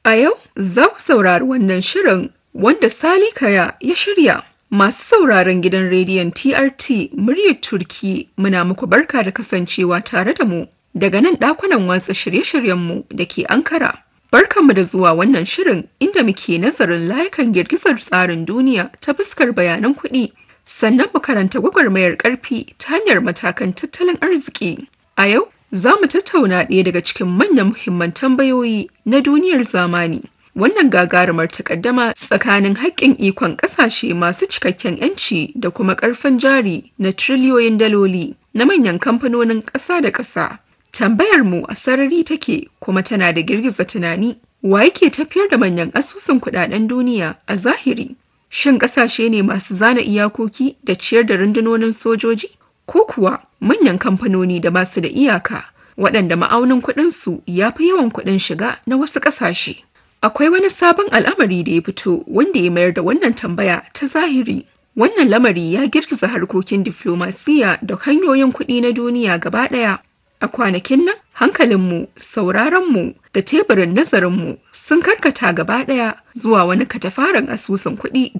A yau za ku saurari wannan shirin wanda Sali Kaya ya shirya. Masu sauraron gidan rediyon TRT muryar Turki muna muku barka da kasancewa tare da mu daga nan ɗakunan watsa shirye-shiryenmu da ke Ankara. Barkanmu da zuwa wannan shirin inda muke nazarin layukan girgizar tsarin duniya ta fuskar bayanan kuɗi sannan mu karanta gwagwarmayar ƙarfi ta hanyar matakan tattalin arziki. A yau za mu tattauna ɗaya daga cikin manyan muhimman tambayoyi na duniyar zamani. Wannan gagarumar takaddama tsakanin haƙƙin ikon ƙasashe masu cikakken 'yanci da kuma ƙarfin jari na triliyoyin daloli na manyan kamfanonin ƙasa da ƙasa. Tambayar mu a sarari take kuma tana da girgiza tunani. Wa yake tafiyar da manyan asusun kuɗaɗen duniya a zahiri? Shin ƙasashe ne masu zana iyakoki da ciyar da rundunonin sojoji? Ko kuwa manyan kamfanoni da basu da iyaka waɗanda ma'aunin kuɗinsu ya fi yawan kuɗin shiga na wasu ƙasashe? Akwai wani sabon al'amari da ya fito wanda ya mayar da wannan tambaya ta zahiri. Wannan lamari ya girgiza harkokin diflomasiya da hanyoyin kuɗi na duniya gaba ɗaya. A kwanakin nan, hankalinmu, sauraronmu da teburin nazarinmu sun karkata gaba ɗaya zuwa wani katafaren asusun kuɗi